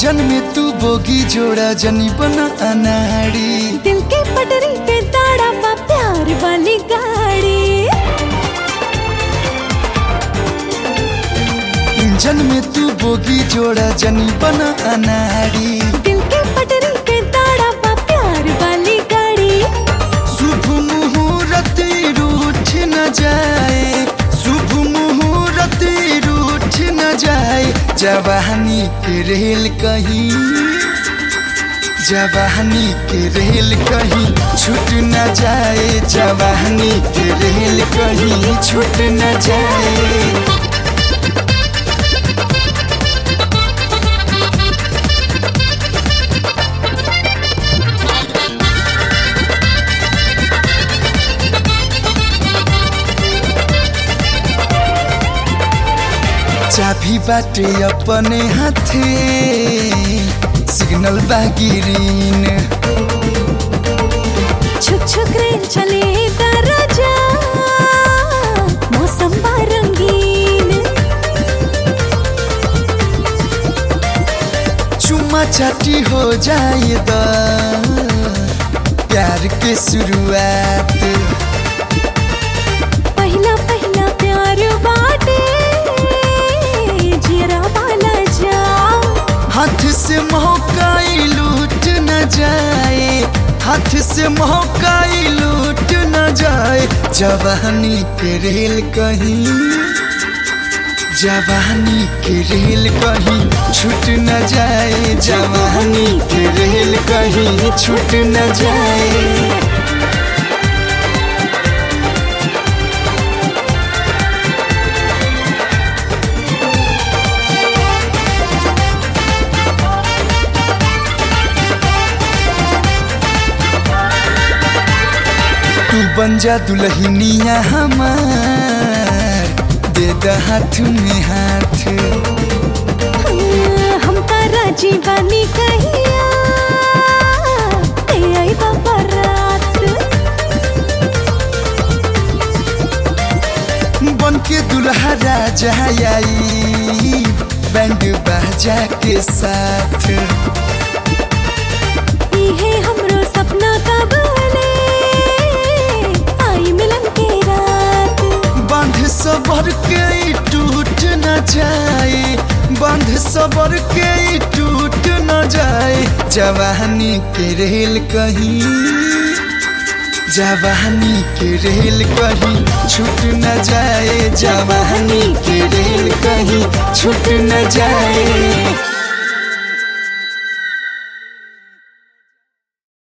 engine में तू bogie जोड़ा जनी बना अनाड़ी दिल के पटरी पे दाड़ा बा प्यार वाली गाड़ी इंजन में तू बोगी जोड़ा जनी बना अनाड़ी दिल के पटरी पे दाड़ा बा प्यार वाली गाड़ी शुभ मुहूर्त रूठ न जाए शुभ मुहूर्त रूठ न जाए जवानी के रेल कहीं जवानी के रेल कहीं छूट न जाए जवानी के रेल कहीं छूट न जाए चाबी बाटे अपने हाथे सिग्नल बागिरीन छुक छुक रेल चले दरजा मौसम बा रंगीन चुम्मा चाटी हो जाए द प्यार के शुरुआत पहला पहला प्यार बाटे जियरा वाला जाओ हाथ से महकाई लूट न जाए हाथ से महकाई लूट न जाए जवानी के रेल कहीं जवानी के रेल कहीं छूट न जाए जवानी के रेल कहीं छूट न जाए तू बन जा दुल्हनिया हमार दे द हाथ में हाथ हम तारा जीवानी कहिया ते आई बाबा रात बन के दुल्हा राजा आई बैंड बाजा के साथ इहे हमरो सपना का बोले आई मिलन के रात बंध सबर के ई टूट न जाए बंध सबर के ई टूट न जाए जवानी के रेल कहीं जवानी के रेल कहीं छूट न जाए जवानी के रेल कहीं छूट न जाए